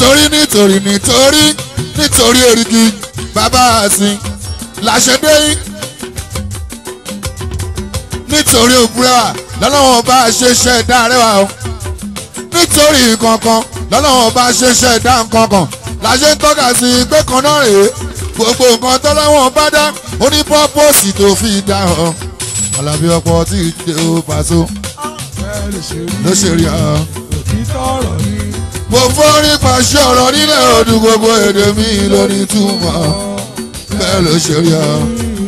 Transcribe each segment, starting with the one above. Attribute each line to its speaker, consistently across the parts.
Speaker 1: nítorí nítorí nítorí nítorí èrìgì bàbá àsìn làṣẹdé yín nítorí òbúrẹ́wà lọ́lọ́wọ́n bá ṣe ṣẹ̀dá rẹwà o nítorí kankan lọ́lọ́wọ́n bá ṣe ṣẹ̀dá kankan làṣẹ ń tọ́ka sí pé kan náà rèé gbogbo nǹkan tọ́lọ́wọ́n bá dá ó ní pọ́pọ́sì tó fi dá ọ Àlàbí ọ̀pọ̀ tí ì dé o pàṣọ
Speaker 2: bẹ́ẹ̀ ló ṣe rí
Speaker 1: ló ṣe rí ọ.
Speaker 2: òtítọ́ ọ̀rọ̀ ni
Speaker 1: mo forí pàṣẹ ọ̀rọ̀ nílẹ̀ ọdún gbogbo èdè mi lórí túmọ̀ bẹ́ẹ̀ ló ṣe rí ọ.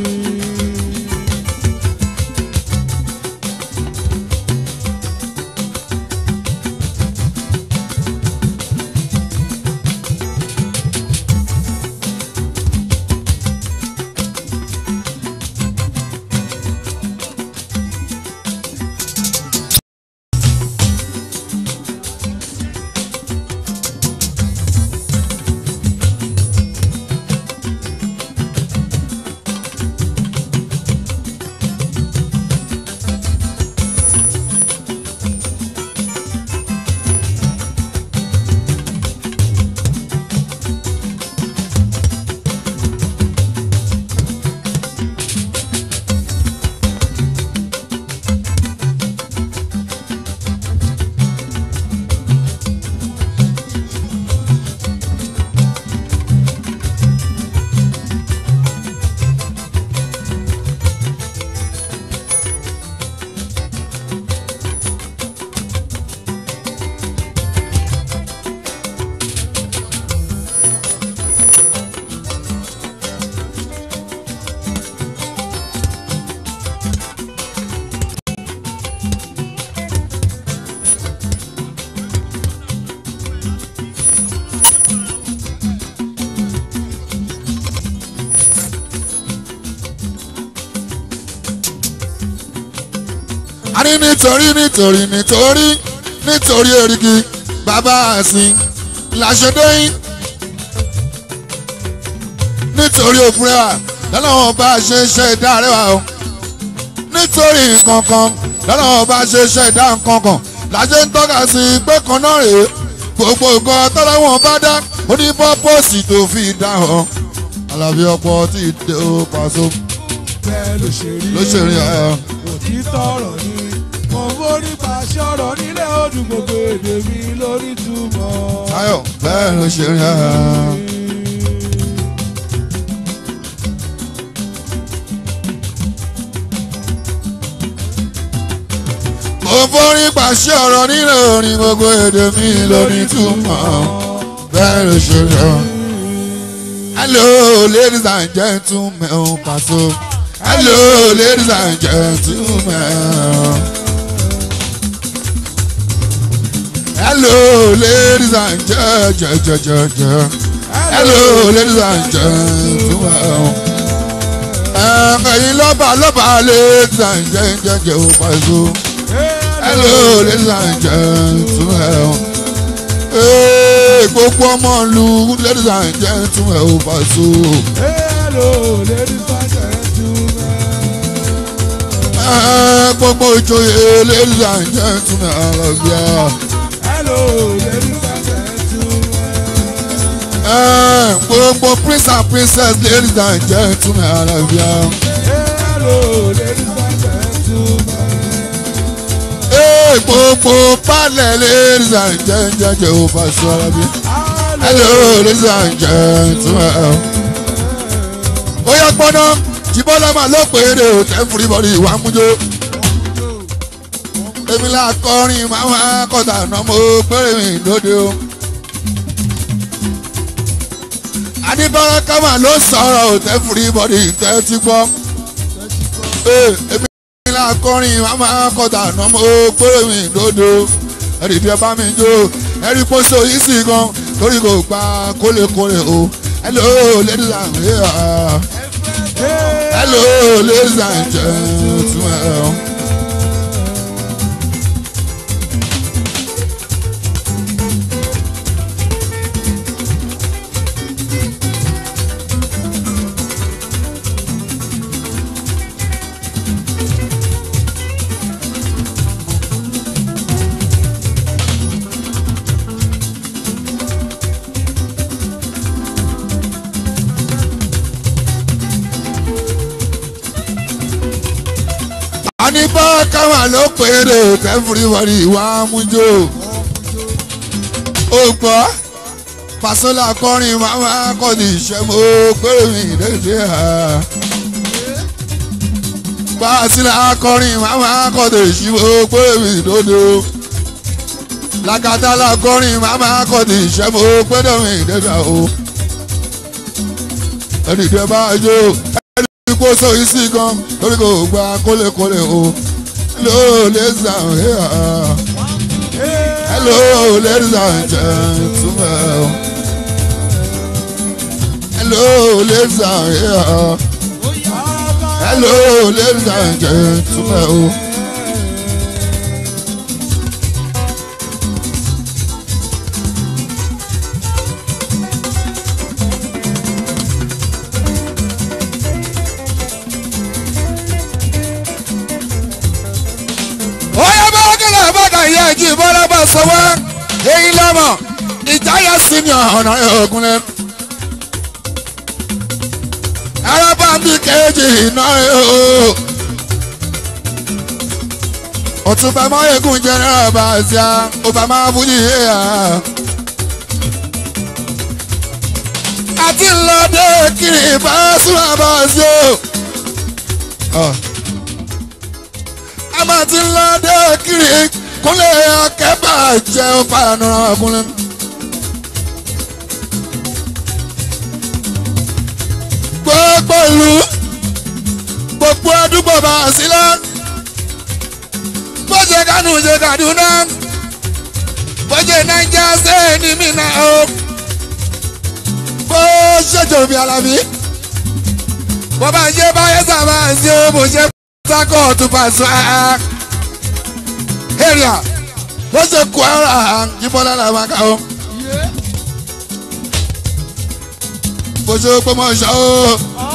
Speaker 1: a ní nítorí nítorí nítorí nítorí èrìgì bàbá àsìn làṣẹdẹ́yìn nítorí òfúrẹ́wà lọ́lọ́wọ́n bá ṣe ṣe ìdá rẹwà o nítorí nǹkankan lọ́lọ́wọ́n bá ṣe ṣe ìdá nǹkankan làṣẹ ń tọ́ka sí pé kan náà rèé gbogbo nǹkan tọ́lọ́wọ́n bá dá ó ní pọ́pọ́sì tó fi dá hàn Àlàbí ọ̀pọ̀ tí ì dé o pàṣọ
Speaker 2: bẹ́ẹ̀ ló ṣe rí
Speaker 1: ló ṣe rí ọ.
Speaker 2: òtítọ́ ọ̀rọ̀ ni mo forí pàṣẹ ọ̀rọ̀ nílẹ̀ ọdún gbogbo èdè mi lórí túmọ̀.
Speaker 1: Táyọ̀ bẹ́ẹ̀ ló ṣe rí ọ. mo forí pàṣẹ ọ̀rọ̀ nínú orin gbogbo èdè mi lórí túmọ̀ bẹ́ẹ̀ ló ṣe rí ọ. hello ladies and gentlemen o Paso hello ladies and gentlemen. hello ladies and gentlemen. hello ladies and gentlemen. ẹ̀yin lọ́ba lọ́ba ladies and gentlemen o Paso. hello ladies and gentlemen. Hey, gbogbo ọmọ ìlú ladies and gentlemen o Paso.
Speaker 2: hello ladies and gentlemen.
Speaker 1: Eh, gbogbo ìjòyè ladies and gentlemen àlọ́bíà.
Speaker 2: hello ladies and gentlemen.
Speaker 1: Eh, gbogbo prince and princess ladies and gentlemen àlọ́bíà.
Speaker 2: hello ladies and gentlemen.
Speaker 1: Eh, gbogbo balẹ̀ ladies and gentlemen o Paso àlọ́bíà. hello ladies and gentlemen. ó yẹ gbọ́dọ̀ jìbọ́lá máa ló pé èrè ò tẹ́ fúribọ́lì ìwà mújó. èmi là kọrin máa wá kọta náà mo péré mi lóde o. adébára kámà ló sọ̀rọ̀ ò tẹ́ fúribọ́lì tẹ́ ti gbọ́. Ee, èmi là kọrin máa wá kọta náà mo péré mi lóde o. ẹ̀rì bí ẹ bá mi jó ẹ̀rì pósó yìí sì gan torí kò gba kólekóle o. hello ladies and gentlemen. Hello, ladies and gentlemen. adibọ́ káwọn ló péré tẹ́fúríwọ́rì wá mújó ó gbọ́ pàṣẹlá kọrin máma kọ́ni ìṣẹ́mó péré mi lédè ha pàṣẹlá kọrin máma kọ́ni ìṣẹ́mó péré mi lódò làkàtàlà kọrin máma kọ́ni ìṣẹ́mó péré mi lédè o ẹnì tẹ bá jó ẹnì kó sọ yìí sí gan lórí kò gba kólekóle o hello ladies and here hello ladies and gentlemen hello ladies and here hello ladies and gentlemen. Oya bọ́kẹ́lẹ̀ bọ́kà yẹ jí bọ́lá bá sọ́wọ́ èyí lọ́mọ ìjáyà sí ni ọ̀nà ògùnlẹ̀. Araba bí kejì iná o. Ọ̀túnba Máyégún jẹ́ náà bá a ṣá, ọba máa fújì yé ya. Àti ńlọdẹ kiri bá súnmọ́ bá a ṣe o a máa ti ń lọ dé kiri kúnlẹ̀ akẹ́bà jẹ́ ọ̀páyànú ọkùnrin. gbogbo ìlú gbogbo àdúgbò bá a sílẹ̀ bó ṣe kánú ṣe Kaduna bó ṣe Naija ṣe ní Minna o bó ṣe jòbí Alábí bó bá ṣe báyé sábà ṣe bó ṣe sakọ tó bá sọ area bó ṣe Kwara jíbọ́lá la máa kà ó bó ṣe Ògbómọ̀ṣọ́ ó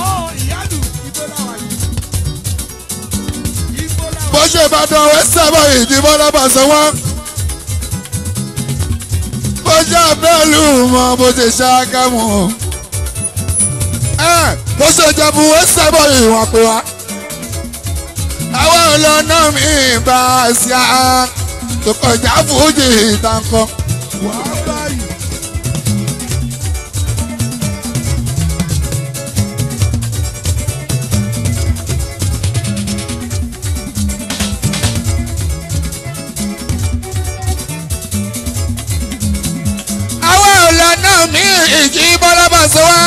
Speaker 1: bó ṣe Ìbàdàn wẹ́sẹ̀ bọ̀ ìjíbọ́lá bá sọ wọ́n bó ṣe abẹ́lú mọ́ bó ṣe Ṣàgámù bó ṣe Ìjẹ̀bú wẹ́sẹ̀ bọ̀ ìwọ̀n pé wá àwọn ọlọ́nà mi bá a ṣá tó kọjá fújì ìtànkọ́. àwọn ọlọ́nà mi ìjì bọ́lá bá ṣe wá.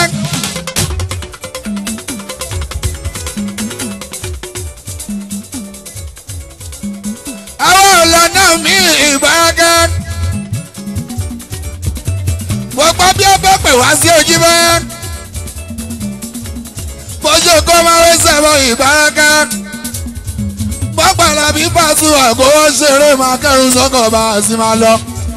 Speaker 1: àwọn ọ̀làna mi ìbáraga. gbogbo bí ó bá pè wá sí ojúmọ́. bójú kó máa wé sẹ́wọ̀ ìbáraga. bọ́pàlà bí pàṣẹ àgọ́ ṣeré máa kẹ́rù sọ́kọ̀ bá a sì máa lọ.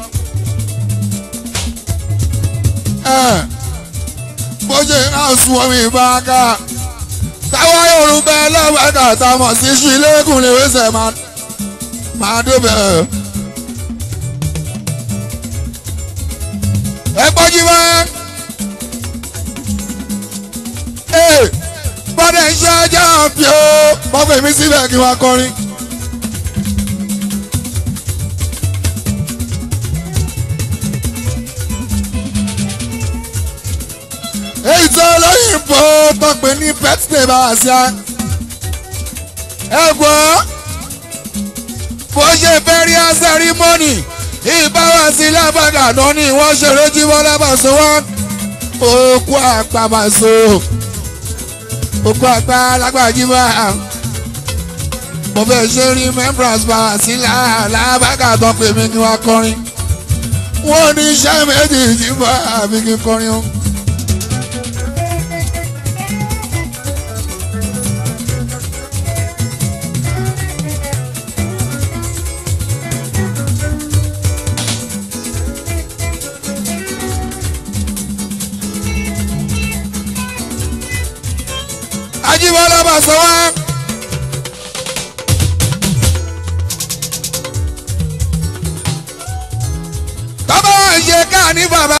Speaker 1: bójú náà sún omi ìbáraga. táwọn yorùbá ẹlẹ́wọ̀n kàtà mọ̀ sí ṣú ilé ìkùnlé wẹ́sẹ̀ máa máa débẹ̀. ẹ gbọ́jú mọ́. ee bọ́dẹ̀ ń ṣe ajá bí o wọ́n fẹ́ mi síbẹ̀ kí wọ́n kọrin. èyí tó lóyìnbó tó pè ní birthday bá a ṣá. ẹ gbọ́ bó ṣe burial ceremony ìbáwá sí lábàgà náà ni wọ́n ṣeré jí wọ́n lábàṣọ wọn. òkú àpamàṣọ òkú àgbà lágbàjíwá mo fẹ́ ṣe remembrance bá a sí lábàgà tó pè mí kí wọ́n kọrin. wọ́n ní iṣẹ́ méjì jí bá àbí kí n kọrin o. Ajíbọ́lá bá sọ wá. Bàbá wa ń ṣe káà ní bàbá.